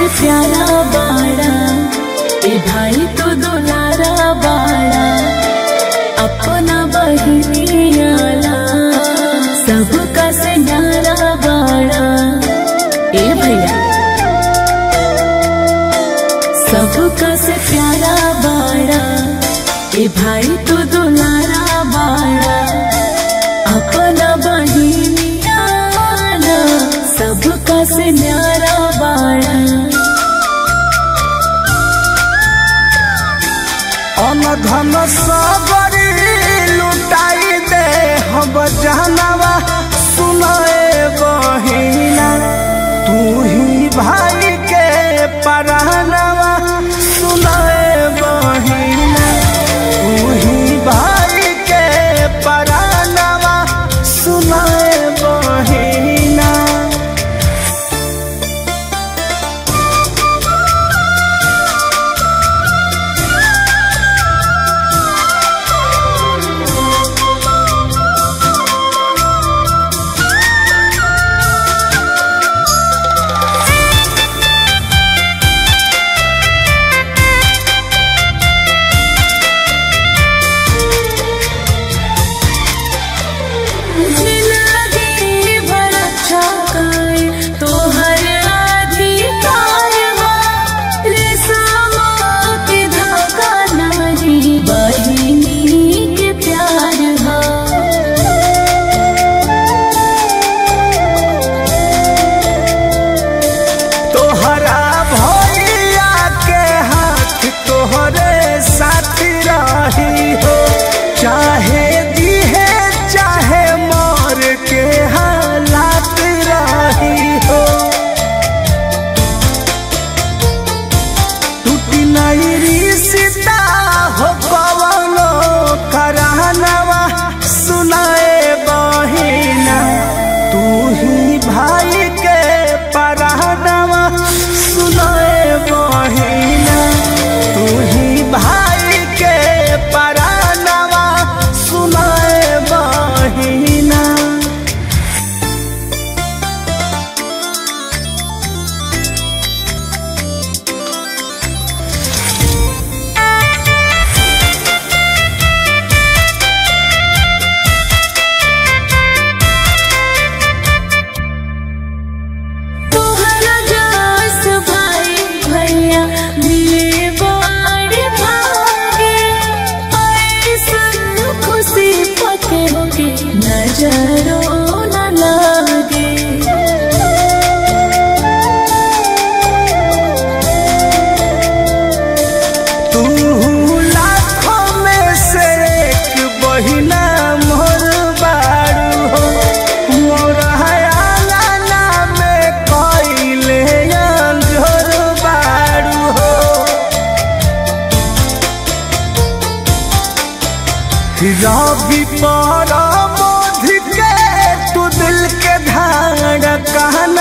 से प्यारा बाड़ा ए भाई तो दुलारा बाड़ा अपना बहिनियाला सबका से न्यारा बाड़ा ए भैया सबका से प्यारा बाड़ा ए भाई तो दुलारा बाड़ा अपना बहिनियाला सबका से न्यारा बाड़ा अनधन सबरी लुटाई दे हम जानवा सुनाए बहिना तू ही भाई के परानवा सुनाए बहिना तू ही भाई के परानवा सुनाए बहिना जिंदगी भर अच्छा काए तोहर अधिकार बा रेशमा के धागा नाही बहिनी के प्यार बा तोहरा भैया के हाथ तोहरे साथ रही हो चाहे दिहे चाहे मर के हालात रही हो टूटी नहीं रिश्ता हो कवनो करानवा सुनाए बहिना तू ही भाई के परानवा सुनाए बहिना तू ही भाई के परानवा सुनाए बहिना तोहरा जस भाई भैया मिले बड़ भागे ऐसन खुशी पके होके नजरो न लागे तू लाखों में से एक बहिना मोर बारू हो मोर हयाला में कइले अंजोर बारू हो रवि पर मोध के तू दिल के धार कहन